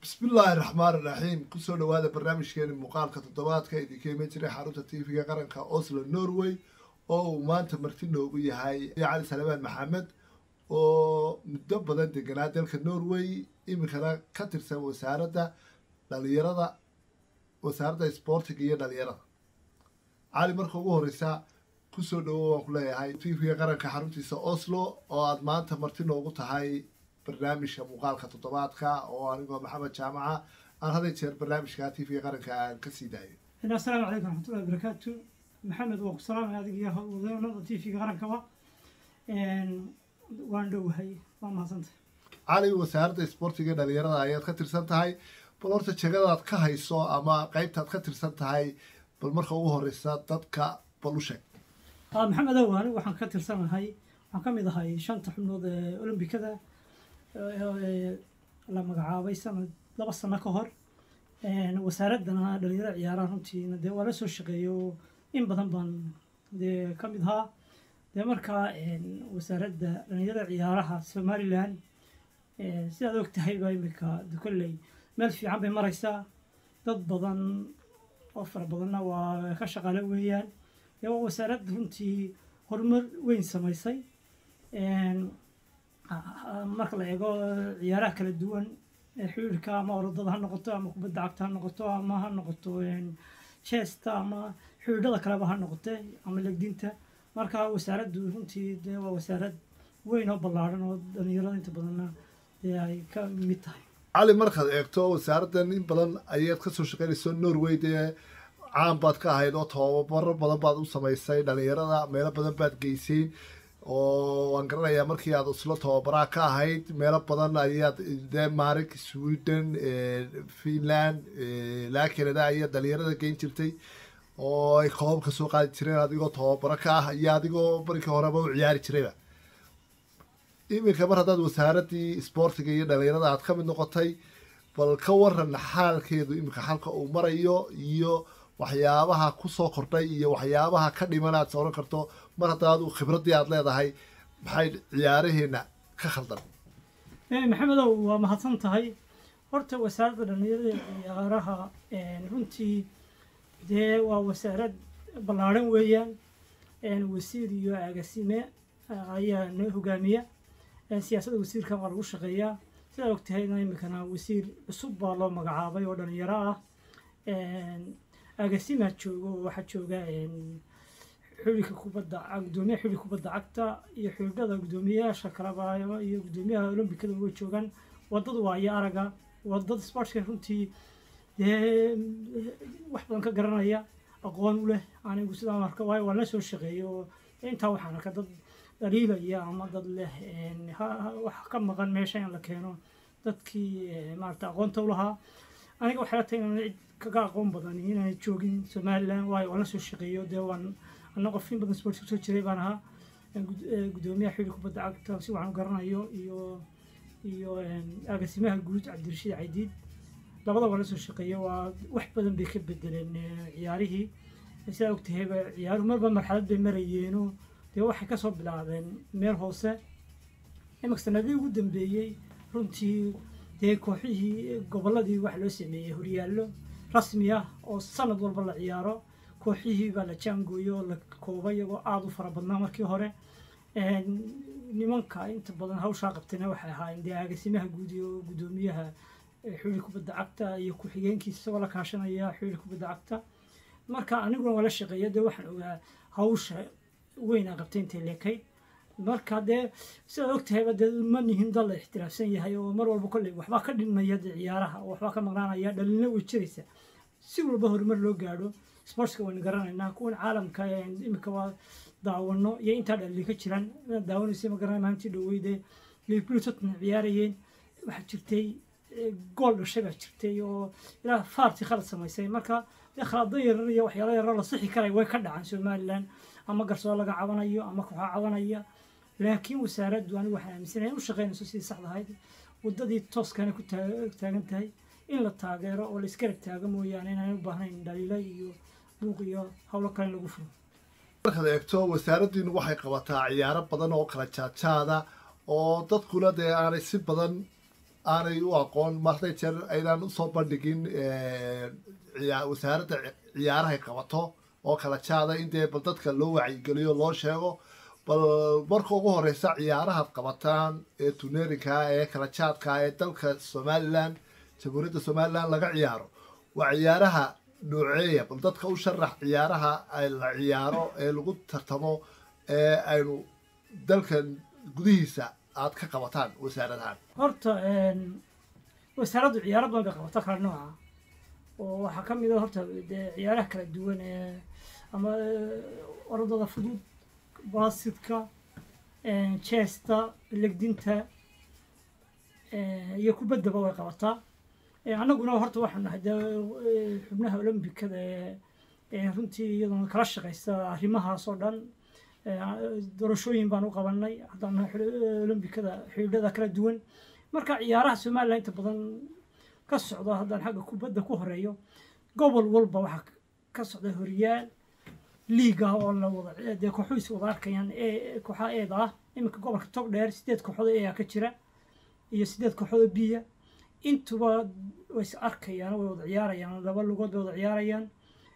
bismillaahi raxmaan iraxiim kusoo dhawaada barnaamijkeeni muuqaalka toddobaadka idinka iman jiray xarunta tv-ga qaranka oslo norway oo uu maanta marti noogu yahay cali salmaan maxamed oo muddo badan deganaa dalka norway iminkana ka tirsan wasaaradda dhalinyarada wasaaradda sboortiga iyo dhalinyarada cali marka ugu horeysa kusoo dhawo waan ku leeyahay tv-ga qaranka xaruntiisa oslo oo aada maanta marti noogu tahay barnaamijka muuqaalka toddobaadka oo anigoo maxamed jaamaca aan haday jeer barnaamijka tv-ga qaranka aan kasii daayo asalaamu calaykum raxmatullahi barakaatu maxamed waa ku salaamay adig iyo howlwadeennada t v-ga qarankaba waan dhowahay waa mahadsantay cali wasaaradda sboortiga iyo dhalinyarada ayaad ka tirsan tahay bal horta jegadaad ka hayso ama qeybtaad ka tirsan tahay bal marka ugu horeysa dadka bal u sheeg maxamed ow anigu waxaan ka tirsanahay waxaan ka mid ahay shanta xubnood ee olombikada la magacaabay sanad laba sano ka hor wasaaraddana dhalinyarada ciyaaraha runtiina dee waa la soo shaqeeyo in badan baan dee ka mid ahaa dee markaa wasaaradda dhalinyarada ciyaaraha somalilan sidaad og tahay baa imika kolley meel fiican bay maraysaa dad badan oo fara badanna waa ka shaqaale weeyaan dee waa wasaarad runtii horumar weyn samaysay marka la eego ciyaaraha kala duwan xiriirka ama orodada ha noqoto ama kubadda cagta ha noqoto ama ha noqoto chesta ama xiriirada kaleba ha noqote ama legdinta marka wasaaraddu runtii dee waa wasaarad weyn oo ballaaran oo dhalinyarada inta badanna dee ay ka mid tahay cali markaad eegto wasaaraddan in badan ayaad kasoo shaqeynayso norway dee caan baad ka ahayd oo tababaro badan baad u samaysay dhalinyarada meelo badan baad geysay oo waan garanayaa markii aad islo tababaraha ka ahayd meelo badan ayaad denmark sweden finland laa canada ayaad dhalinyarada geyn jirtay oo ay koobabka soo qaadi jireen adigoo tababaro ka ah iyo adigoo markii horeba u ciyaari jirayba iminka mar haddaad wasaaraddii sboortiga iyo dhalinyarada aad ka mid noqotay bal ka waran xaalkeedu iminka xalka uu marayo iyo waxyaabaha kusoo kordhay iyo waxyaabaha ka dhiman aad sooran karto mar haddaad khibraddii aad leedahay maxay ciyaaraheena ka khaldan maxamedow waa mahadsan tahay horta wasaaradda dhalinyarada ciyaaraha runtii dee waa wasaarad ballaarhan weeyaan wasiir iyo agasime ayaa noo hogaamiya siyaasadda wasiirka waa lagu shaqeeyaa sidaa og tahayna iminkana wasiir cusub baa loo magacaabay oo dhalinyaro ah agasimaa joogo oo waxaa jooga xulika kubadda gudoomiyaha xulika kubadda cagta iyo xulidhada guddoomiyayaasha kaleba iyo guddoomiyaha olombikada way joogaan wadada waa iyo araga wadada sportska runtii dee wax badan ka garanaya aqoon u leh anigu sidaa marka waayo waan la soo shaqeeyay oo intaa waxaan arka dad dhaliilaya ama dad leh wax ka maqan meesha in la keeno dadkii maarata aqoonta u lahaa aniga waxay la tahay inaan cid kaga aqoon badan inaan joogin somaliland waayo waan la soo shaqeeyo dee waan ana qof in badan sport kusoo jiray baan ahaa guddoomiyaha xili kubadda cagta si waxaan u garanayo iyo iyo agaasimaha guud cabdirashiid caydiid labada waan la soo shaqeeyo waa wax badan bay ka bedeleen ciyaarihii sidaa ogtahayba ciyaaruhu marba marxalad bay marayeeno dee waxay kasoo bilaabeen meel hoose imika sanadihii ugu dambeeyey runtii dee kooxihii gobolladii waxa loo sameeyey horyaallo rasmi ah oo sanad walba la ciyaaro kooxihii baa la jaangooyo oo la koobay iyagoo aada u fara badnaa markii hore nimanka inta badan hawshaa qabtayna waxay ahaayeen dee agasimaha guud iyo guddoomiyaha xuli kubadda cagta iyo ku-xigeenkiisa isagoo la kaashanaya xuli kubadda cagta marka aniguna waa la shaqeeya dee waxaan ogaa hawsha weyn aan qabtay intay leekayd marka dee sidaad ogtahayba dee ma nihin dal la ixtiraafsan yahay oo mar walba kolley waxbaa ka dhinmaya dee ciyaaraha oo waxbaa ka maqnaanaya dhalina way jiraysa si walba horumar loo gaadho sportska waynu garanaynaa kuwan caalamka imika waa daawano iyo intaa dhalli ka jiraan inaad daawanaysa ma garanay maalintii dhoweyde liverpool tottenham ciyaarayeen waxaa jirtay gool dhashay baa jirtay oo ilaa faarti khalad samaysay marka dee khalado yarar iyo waxyaalo yarar la sixi karay way ka dhacaan somaliland ama garsoo laga cabanayo ama kooxa cabanaya laakiin wasaaraddu anigu waxaan aaminsanahay in u shaqeynayso sidii saxda ahayd waddadii tooskana ku taagan tahay in la taageero oo la iskarab taago mooyaane inaan u baahnayn dhaliilo iyo buuq iyo howlo kale in lagu furo markaad eegto wasaaraddiinu waxay qabataa ciyaaro badan oo kala jaadjaada oo dadkuna dee aanay si badan aanay u aqoon martay jeer aynaan usoo bandhigin ciyaa- wasaaradda ci- ciyaarahay qabato oo kala jaada in dee bal dadka loo wacyigeliyo loo sheego bal marka ugu horeysa ciyaarahaad qabataan ee tuneerinka ee kala jaadka ee dalka somalilan jamhuuriyadda somalilan laga ciyaaro waa ciyaaraha nooceeya bal dadka u sharax ciyaaraha ay la ciyaaro ee lagu tartamo ee aynu dalkan gudihiisa aad ka qabataan wasaaradahan horta een, wasaaraddu ciyaaro badan bay qabata kala nooca oo waxaa ka mid a horta dee ciyaaraha kala duwan ee ama eh, orodada fudud baasidka jeesta legdinta eh, iyo kubaddaba way qabataa Eh, annaguna horta waxaan nahay dee eh, xubnaha olombikada ee ee runtii iyaduna kala shaqaysta arrimahaas oo dhan Eh, doorashooyin baan u qabanay haddaan nahay xidhi- olombikada xidhiidhada kala duwan marka ciyaaraha somalilan inta badan ka socda haddaan xagga kubadda ku horeeyo gobol walba waxaa ka socda horyaal liiga oo la wada dee kooxuhu is wada arkayaan ee kooxaha eeda ah iminka gobolka tog dheer sideed kooxood ee ka jira iyo sideed kooxood oo biya intuba way is arkayaan way wada ciyaarayaan laba lugood bay wada ciyaarayaan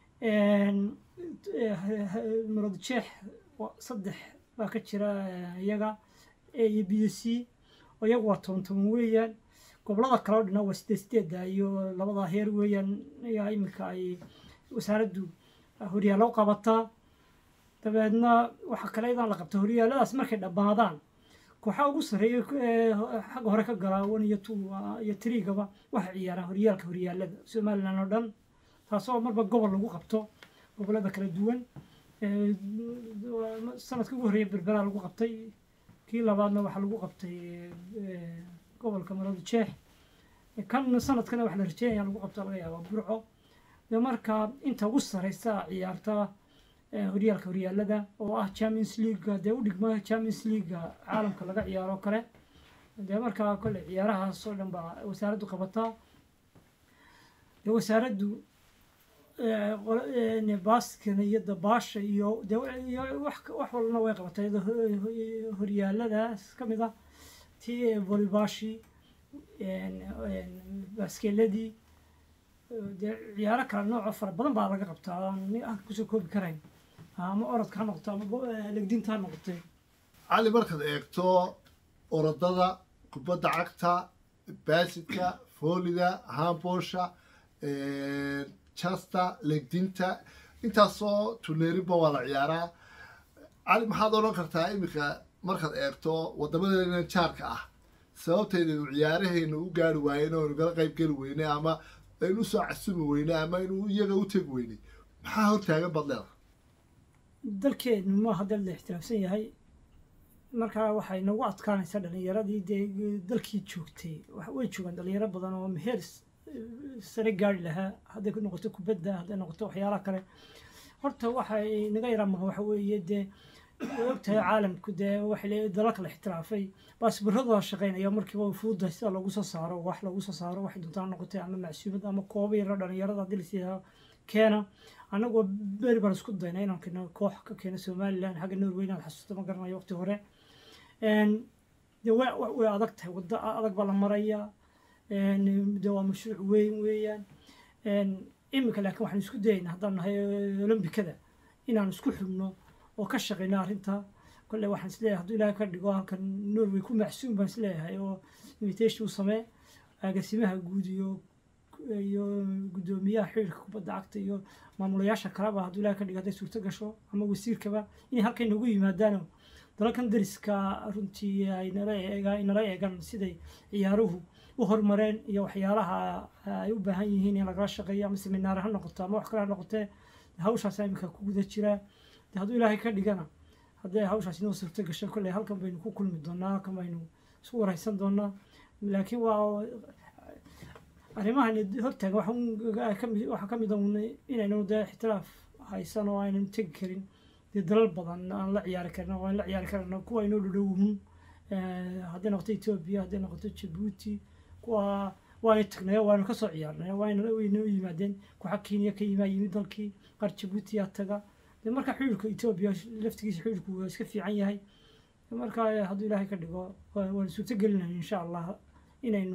marod jeex waa saddex baa ka jira eh, iyaga a iyo b c oo iyagu waa toban toban weeyaan gobolada kale oo dhan waa sideed sideeda iyo labada heer weeyaan ayaa iminka ay wasaaraddu horyaalo u qabataa dabeedna waxaa kale iyadaan la qabta horyaaladaas markay dhammaadaan kooxaha ugu sarreeya ee xagga hore ka galaa one iyo two ah, iyo triigaba waxay ciyaaraan horyaalka horyaalada somalilan oo dhan taasoo marba gobol lagu qabto gobolada kala duwan Eh, sanadka ugu horreeya berberaa lagu qabtay kii labaadna waxaa lagu qabtay eh, gobolka marada jeex kan sanadkana waxa la rajeynaya lagu qabto laga yaabaa burco de marka inta ugu sareysa ciyaarta eh, horyaalka horyaalada oo ah champions league dee u dhigma champions league caalamka laga ciyaaro oo kale dee markaa kole ciyaarahaas oo dhan baa wasaaraddu qabataa dee wasaaraddu eh, qolo- eh, baaskana iyo dabaasha iyo dee iyo wax wax walbana way qabatay iyadoo ho- ho- horyaaladaas ka mid ah tii volleybaashi baaskeeladii dee ciyaaro kala nooco fara badan baa laga qabtaa aan ni aan kusoo koobi karayn ama orodka ha noqoto ama bo- eh, legdinta ha noqotay cali markaad eegto orodada kubadda cagta baasidka foolida hamboosha jasta legdinta intaasoo tuneerinba waa la ciyaaraa cali maxaad odhan kartaa iminka markaad eegto wadamadeena jaarka ah sababtaynu ciyaarahaynu u gaari waayeen oo nagala qayb geli weyne ama aynu usoo casumi weyne ama aynu iyaga u tegi weyney maxaa hortaagan badleeda dalkeenu maaha dal la ixtiraamsan yahay markaa waxay nagu adkaanaysaa dhalinyaradii dee dalkii joogtay wax- way joogaan dhalinyaro badan oo meher s- sare gaari lahaa hadday ku noqoto kubadda hadday noqoto waxyaalaha kale horta waxay naga yaraa maqan waxa weeye dee way ogtahay caalamku dee waxay leeyahay dalalka la ixtiraafay baasbiradooda shaqaynaya markiiba fududa sida loogu soo saaro wax loogu soo saaro waxay doontaan noqotay ama macsuumad ama kooba yaro dhalinyarada haddii lasiihaa keena annagoo beri baan isku dayna inaan keeno koox ka keeno somalilan xagga norway inaad xasuusto ma garanayo waqti hore Een, dee way way- way adag tahay waddo adag baa la marayaa Een, dee waa mashruuc weyn weeyaan Een, iminka laakiin waxaan isku dayaynaa haddaan nahay olombikada inaan isku xubno oo ka shaqeyno arrinta kolley waxaan isleeyahay hadduu ilaahay ka dhigo halkan norway ku macsuum baan isleeyahay oo invitation u samee agaasimaha guud iyo iyo guddoomiyaha xiriirka kubadda cagta iyo maamulayaasha kaleba hadduu ilaahay ka dhigo hadday suurto gasho ama wasiirkaba inay halkan nagu yimaadaano dalalkan dariska runtii ay nala eegaan nala eegaan siday ciyaaruhu u horumareen iyo waxyaalaha ay u baahan yihiin in lagala shaqeeyo ama seminaar ha noqoto ama wax kale ha noqotee hawshaas iminka ku guda jiraa de hadduu ilaahay ka dhigana haddii hawshaas inoo suurto gasho kolley halkan baynu ku kulmi doonaa halkan baynu isku waraysan doonaa laakiin waa arrimahan hortaagan waxa un- ay ka mid- waxaa ka mid a un inaynu dee ixtiraaf haysan oo aynan tegi karin dee dalal badan aan la ciyaari karin oo aan la ciyaari karana kuwa inoo dhadhowhun hadday noqoto etoobiya hadday noqoto jabuuti kuwa waana tagnay waana ka soo ciyaarnay waana waynoo yimaadeen kuxa kenya ka yimaa yimid dalkii qaar jabuuti yaa taga dee marka xiriirka etoobiya laftigiisa xiriirku waa iska fiican yahay marka hadduu ilaahay ka dhigo waa- waan suurto gelinayna insha allah inaynu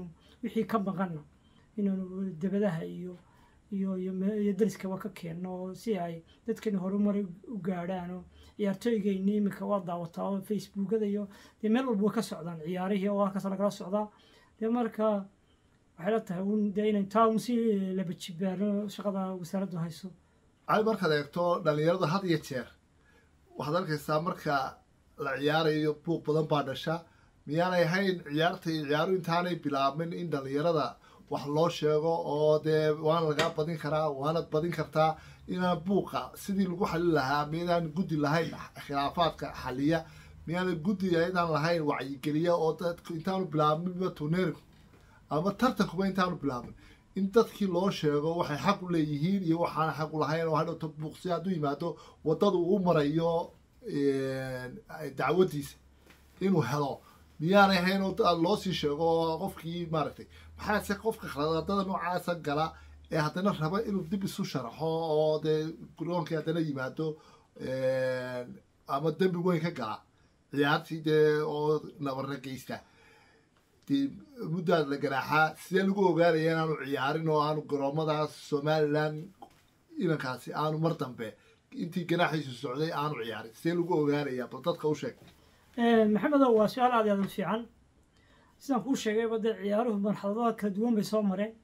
wixii ka maqanna inaanu debadaha iyo iyo iyo me- iyo dariskaba ka keenno si ay dadkani horumar u gaadhaan oo ciyaartooygayni iminka waa daawataa oo facebookada iyo dee meel walba way ka socdaan ciyaarihii oo halkaas lagala socdaa dee marka waxay la tahay un dee inay taa un si laba jibaano shaqada wasaaraddu hayso cali markaad eegto dhalinyarada had iyo jeer waxaad arkaysaa marka la ciyaarayo buuq badan baa dhasha miyaanay ahayn ciyaarta iyo ciyaaru intaanay bilaabmin in dhalinyarada wax loo sheego oo dee waana lagaa badin karaa waanad badin kartaa inaan buuqa sidii lagu xalin lahaa miyaydaan guddi lahayn khilaafaadka xaliya miyaanay guddi ayadaan lahayn wacyigeliya oo dadku intaanu bilaabminba tuneerigu ama tartankuba intaanu bilaabin in dadkii loo sheego waxay xaq u leeyihiin iyo waxaana xaq u lahayn oo hadhowta buuqsi hadduu yimaado waddada uu marayo dacwadiisa inuu helo miyaanay ahayn oo aad loo sii sheego oo qofkii maaragtay maxaase qofka khaldada noocaasa gala ee haddana raba inuu dib isu sharaxo oo dee guroonkii haddana yimaado ama dembi weyn ka gala ciyaartii dee oo nabarra geysta dee muddaad la ganaaxaa sidee lagu ogaanaya inaanu ciyaarin oo aanu garoomadaas somalilan inankaasi aanu mar dambe intii ganaaxiisu socday aanu ciyaarin sidee lagu ogaanaya bal dadka u sheeg maxamedow waa su-aal aad iyo aad u fiican sidaan kuu sheegayba dee ciyaaruhu marxaladada kala duwan bay soo mareen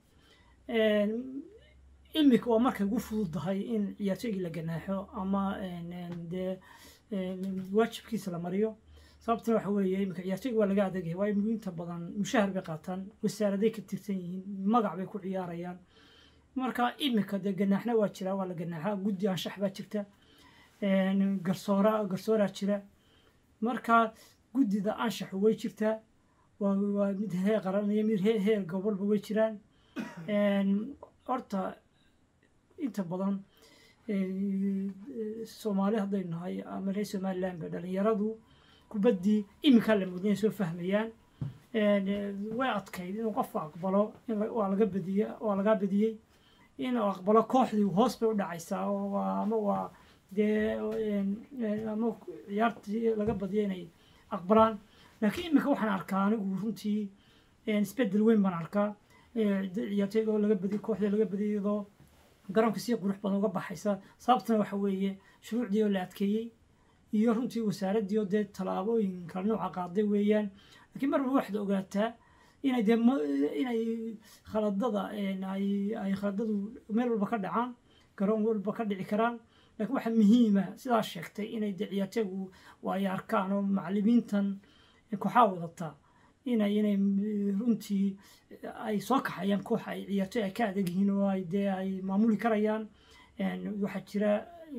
imika waa markay ugu fududahay in ciyaartooygii la ganaaxo ama dee waajibkiisa la mariyo sababtana waxa weeye imika ciyaartooyga waa laga adeegaya waayo inta badan mushahar bay qaataan wasaaraday ka tirsan yihiin magac bay ku ciyaarayaan marka imika dee ganaaxna waa jira waa la ganaaxaa guddi anshax baa jirta garsoora garsooraa jira marka guddida anshaxu way jirtaa waa waa mid heer qaran iyo mid heer heer gobolba way jiraan horta inta badan soomaali haddaynu nahay ama reer somaliland ba dhalinyaradu kubaddii iminkaa la mudnay soo fahmayaan way adkayd inuu qofku aqbalo in waa laga badiye waa lagaa badiyey inuu aqbalo kooxdii hoos bay u dhacaysaa oo waa ama waa dee ama ciyaartii laga badiya inay aqbalaan laakiin iminka waxaan arkaa anigu runtii isbedel weyn baan arkaa ciyaartooyga oo laga badiyay kooxdii laga badiyay iyadoo garoonka si qurux badan uga baxaysa sababtana waxa weeye shuruucdii oo la adkeeyey iyo runtii wasaaraddii oo dee tallaabooyin kala nooca qaaday weeyaan laakiin marba waxaad ogaataa inay dee inay khaladada ay ay khaladadu meel walba ka dhacaan garoon walba ka dhici karaan laakiin waxaa muhiima sidaa sheegtay inay dee ciyaartooygu ay arkaan oo macallimiintan kooxaa wadataa inay inay runtii ay soo kaxayaan koox ay ciyaartooy ay ka adag yihiin oo ay dee ay maamuli karayaan waxaa jira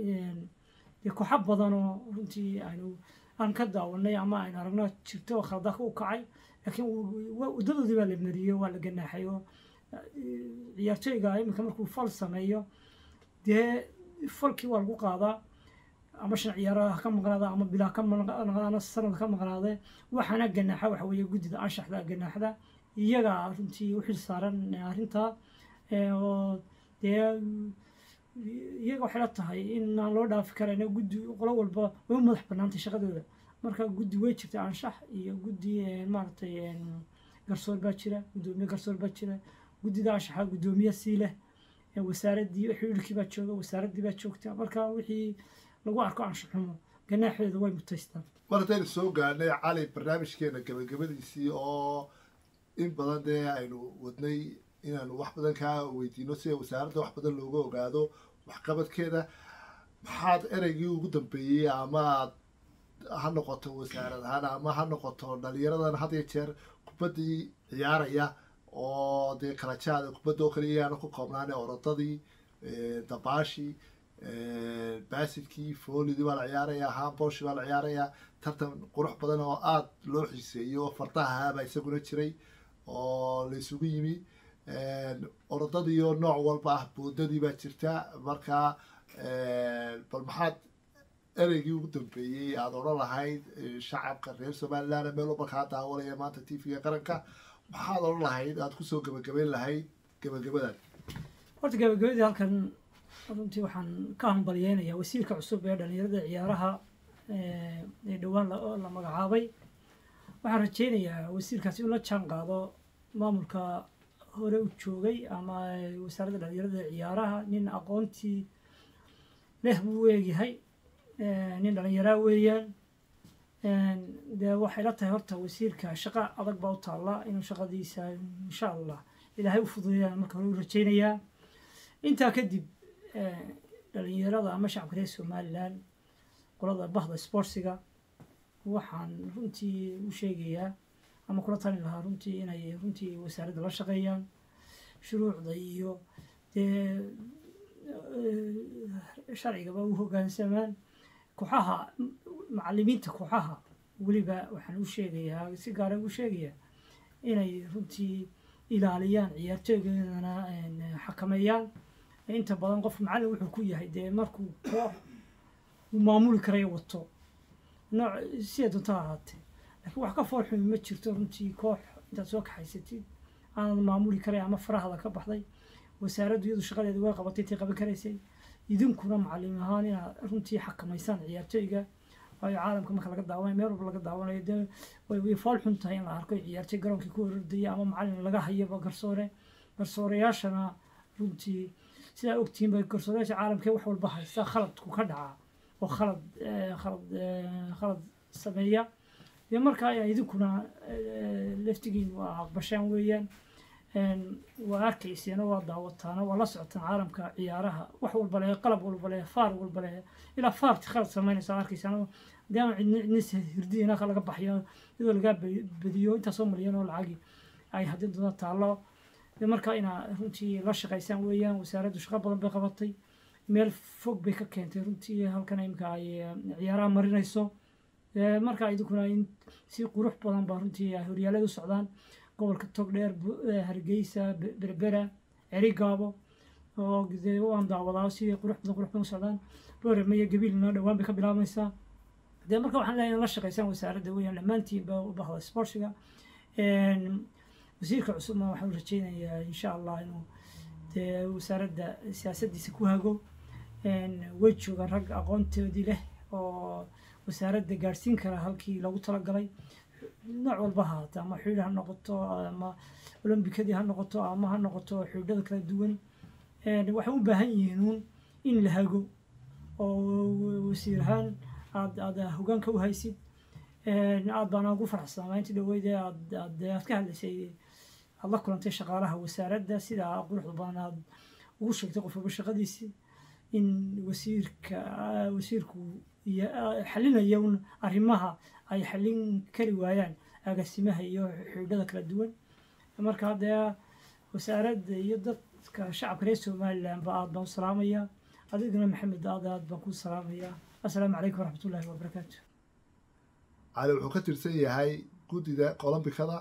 dee kooxo badan oo runtii aynu aan ka daawanay ama aynu aragno jirto oo khaladaaka u kacay laakiin waddadoodii baa la mariyey waa la ganaaxay oo ciyaartooyga iminka markuu fal sameeyo dee falkii waa lagu qaadaa ama shan ciyaaraha ka maqnaada ama bilaa ka maqnaada sanad ka maqnaade waxaana ganaaxa waxa weeye guddida anshaxda ganaaxda iyaga runtii u xil saaran arrintaa oo dee iyaga waxay la tahay in aan loo dhaafi karayn guddi qolo walba way u madax bannaantay shaqadooda marka guddi way jirta anshax iyo guddi maaragtay garsoor baa jira guddoomiye garsoor baa jira guddida anshaxa guddoomiye sii leh wasaaraddii xiriirkii baa jooga wasaaraddii baa joogta marka wixii lagu arko anshaxumo ganaaxeedu way mutaystaan mar haddaynu soo gaadhnay cali barnaamijkeena gabagabadiisii oo in badan dee aynu wadnay inaanu wax badan kaa weydiino sida wasaaradda wax badan looga ogaado waxqabadkeeda maxaad ereygii ugu dambeeyey amaad ha noqoto wasaarad ahaan ama ha noqoto dhalinyaradan had iyo jeer kubaddii ciyaaraya oo dee kala jaada kubadda oo kaliya ayaana ku koobnaane orodadii dabaashii baasidkii foolidii baa la ciyaarayaa haambooshi baa la ciyaarayaa tartan qurux badan oo aada loo xiiseeyo oo fardahaabaa isaguna jiray oo la isugu yimi orodadii oo nooc walba ah boodadii baa jirta markaa bal maxaad ereygii ugu dambeeyey aada odhan lahayd shacabka reer somaliland meel walba kaa daawanaya maanta t v-ga qaranka maxaad odhan lahayd aada kusoo gabagabayn lahayd gabagabadan horta gabagabadii halkan runtii waxaan ka hambalyeynayaa wasiirka cusub ee dhalinyarada ciyaaraha ee dhowaan la magacaabay waxaan rajeynayaa wasiirkaasi inuu la jaan qaado maamulka hore u joogay ama wasaaradda dhalinyarada ee ciyaaraha nin aqoontii leh buu u eegyahay nin dhalinyaraa weeyaan dee waxay la tahay horta wasiirka shaqa adag baa u taalla inuu shaqadiisa insha allah ilaahay u fududeeyaan marka hore u rajaynayaa intaa kadib dhalinyarada ama shacabka reer somalilan qolada bahda sportsiga waxaan runtii u sheegayaa ama kula talin lahaa runtii inay runtii wasaaradda la shaqeeyaan shuruucda iyo dee sharcigaba u hoggaansamaan kooxaha macalimiinta kooxaha weliba waxaan u sheegayaa si gaara u sheegayaa inay runtii ilaaliyaan ciyaartooygeedana xakameeyaan inta badan qof macallin wuxuu ku yahay dee markuu koox uu maamuli karayo wato nooc siday doonta ha ahaatee laakiin wax ka foolxumi ma jirto runtii koox intaad soo kaxaysatid aanad maamuli karay ama farahada ka baxday wasaaraddu iyadu shaqadeeda way qabatay intay qaban karaysay idinkuna macallim ahaan inaad runtii xakamaysaan ciyaartooyga waayo caalamka marka laga daawanayo meel walba laga daawanayo dee way way fool xun tahay in la arko ciyaartooy garoonkii ku ordaya ama macallin laga hayaba garsoore garsooreyaashana runtii sidaa ogtihiin ba garsooreyaasha caalamkee wax walba haysta khaladku ka dhacaa oo khalad khalad khalad sameeya dee markaa idinkuna laftigiin waa aqbashaan weeyaan waa arkayseena waa daawataana waa la socotaan caalamka ciyaaraha wax walba leh qalab walba leh faar walba leh ilaa faarti khalad samaynaysa arkaysaan dee aan cidna cidna hirdiyina laga baxyo iyadoo lagaa badiyo intaasoo malyan oo lacagi ay haddii doona taallo dee markaa inaa runtii la shaqaysaan weeyaan wasaaraddu shaqo badan bay qabatay meel fog bay ka keentay runtii halkan imika ay ciyaaraha marinayso markaa idinkuna in si qurux badan baa runtii ay horyaalada u socdaan gobolka togdheer hargeysa berbera cerigaabo oo dee waan daawadaa si qurux badan qurux badan u socdaan boorame iyo gabiilna dhowaan bay ka bilaabmaysaa dee marka waxaan leeyahay la shaqaysaan wasaaradda weeyaan dhammaantiinba u bahda sportsiga wasiirka cusubna waxaan rajaynayaa insha allah inuu dee wasaaradda siyaasaddiisa ku hago way joogaan rag aqoontoodii leh oo wasaaradda gaadhsiin kara halkii loogu talagalay nooc walba ha haata ama xiidha ha noqoto ama olombikadii ha noqoto ama ha noqoto xiidhada kala duwan waxay u baahan yihiin uun in la hago oo wasiir ahaan aad aad hogaanka u haysid aad baana ugu faraxsanaa intii dhaweyde aad aad aad ka hadlaysay aad la kulantay shaqaalaha wasaaradda sidaa quruxda badan aad ugu sheegtay qof walba shaqadiisii in wasiirka wasiirku xalinaya un arrimaha ay xallin kari waayaan agaasimaha iyo xiidhada kala duwan marka haddee wasaaradda iyo dadka shacabka reer somaliland ba aad baan u salaamayaa adigana maxamed aad aad baan ku salaamayaa assalaamu calaykum waraxmatullaahi wabarakaatu cali wuxuu ka tirsan yahay guddida olombikada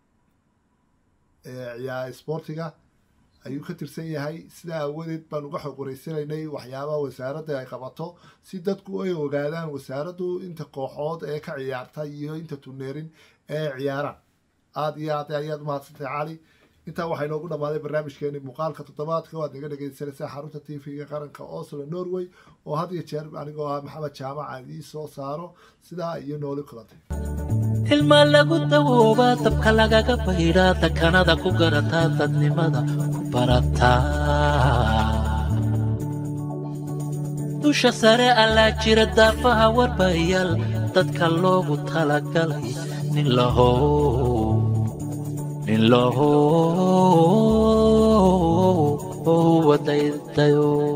ee ciyaar sportiga ayuu ka tirsan yahay sidaa aawadeed baan uga xog wareysanaynay waxyaabaha wasaaradda ay qabato si dadku ay ogaadaan wasaaraddu inta kooxood ee ka ciyaarta iyo inta tuneerin ee ciyaaraan aada iyo aad ayaad umahadsantay cali intaa waxaa inoogu dhammaaday barnaamijkeeni muuqaalka toddobaadka waad naga dhegeysanaysaa xarunta t v-ga qaranka oslo norway oo had iyo jeer anigoo ah maxamed jaamac aan ii soo saaro sidaa iyo nooli kulantay ilma lagu dawoobaa dabka lagaga baydhaa takanada ku garataa dadnimada ku barataa dusha sare allaa jira daafaha warbayaal dadka loogu talagalay nin lahow nin lahow wadaydayo